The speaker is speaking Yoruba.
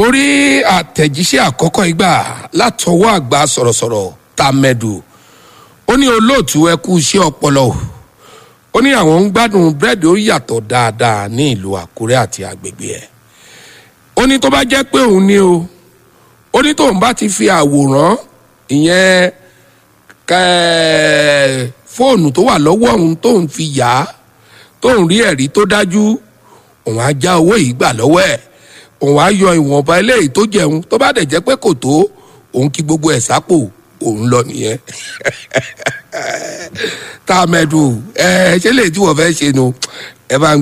mo rí àtẹ̀jíṣẹ́ àkọ́kọ́ ìgbà látọwọ́ àgbà sọ̀rọ̀sọ̀rọ̀ tàmẹ̀dù ó ní olóòtú ẹ kú iṣẹ́ ọpọlọ o ó ní àwọn ń gbádùn búrẹ́dì ó yàtọ̀ dáadáa ní ìlú àkúrẹ́ àti agbègbè ẹ̀ ó ní tó bá jẹ́ pé òun ni o ó ní tóun bá ti fi àwòrán ìyẹn kẹ́ẹ́ fóònù tó wà lọ́wọ́ òun tóun fi yá tóun rí ẹ̀rí tó dájú òun á já owó yìí gbà lọ́wọ́ ẹ̀ òun á yọ ìwọ̀nba eléyìí tó jẹun tó bá dẹ̀ jẹ́ pé kò tó òun kí gbogbo ẹ̀ sápò òun lọ nìyẹn tá a mẹ́dùn ẹ ṣé lè tí wọ́n fẹ́ ṣe nu ẹ bá ń